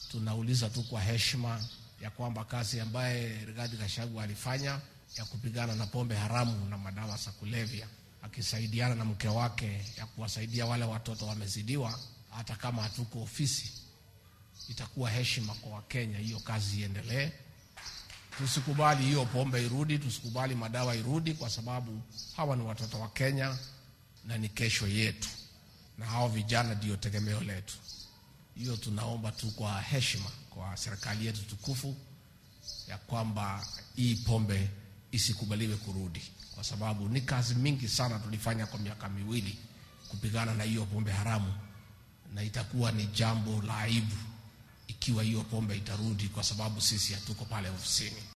tunauliza tu kwa heshima ya kwamba kazi ambaye Rigathi Gachagua alifanya ya kupigana na pombe haramu na madawa za kulevya akisaidiana na mke wake ya kuwasaidia wale watoto wamezidiwa, hata kama hatuko ofisi, itakuwa heshima kwa Wakenya, hiyo kazi iendelee. Tusikubali hiyo pombe irudi, tusikubali madawa irudi, kwa sababu hawa ni watoto wa Kenya na ni kesho yetu, na hao vijana ndio tegemeo letu. Hiyo tunaomba tu kwa heshima kwa serikali yetu tukufu ya kwamba hii pombe isikubaliwe kurudi, kwa sababu ni kazi mingi sana tulifanya kwa miaka miwili kupigana na hiyo pombe haramu, na itakuwa ni jambo la aibu ikiwa hiyo pombe itarudi, kwa sababu sisi hatuko pale ofisini.